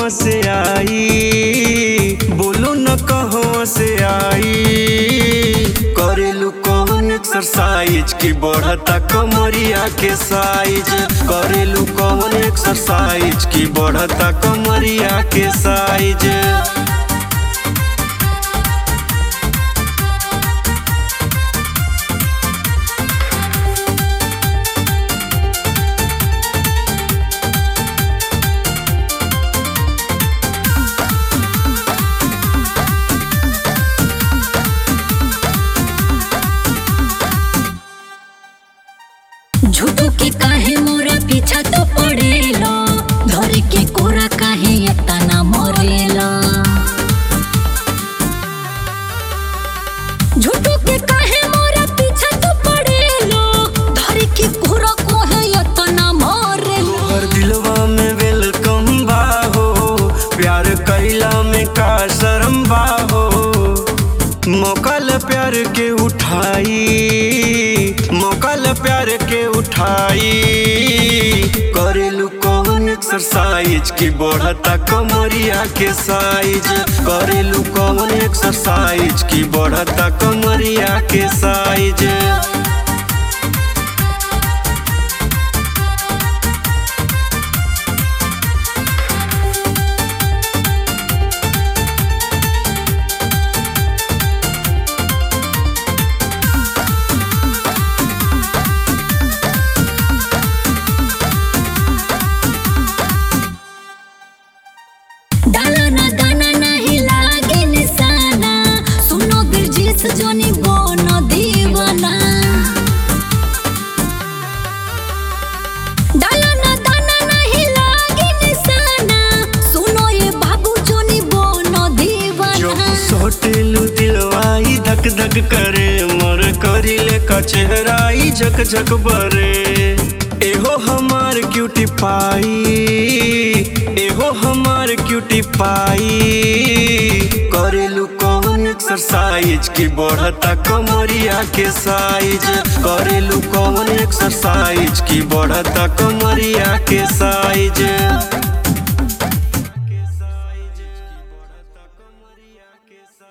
से आई बोलो न कहवा से आई करेलू कौन एक्सरसाइज की बढ़ता कमरिया के साइज करेलू कौन एक्सरसाइज की बढ़ता कमरिया के साइज झूठो के काहे मोरा पीछा तो पड़ेला धर के कोरा काहे एतना मरेला झूठो के काहे मोरा पीछा तो पड़ेला धर के कोरा काहे एतना मरेला तोहर दिलवा में वेलकम बा हो प्यार कैला में का शर्म बा हो मौका ल प्यार के उठाई मौका ल प्यार के उठाई करेलू कौन एक्सरसाइज की बढ़ता कमरिया के साइज करेलू कौन एक्सरसाइज की बढ़ता कमरिया के साइज डाला ना दाना नहीं लागे निशाना सुनो बिरजिस जोनी बोनो दीवाना डाला ना दाना नहीं लागे निशाना सुनो ये बाबू जोनी बोनो जब दीवाना सोटेलू दिलवाई धक धक करे मर करिले का चेहराई झक झक बरे एहो हमार क्यूटी पाई एहो हमार क्यूटी पाई करेलू कौन एक्सरसाइज की बढ़ता कमरिया के साइज करेलू कौन एक्सरसाइज की बढ़ता कमरिया के साइज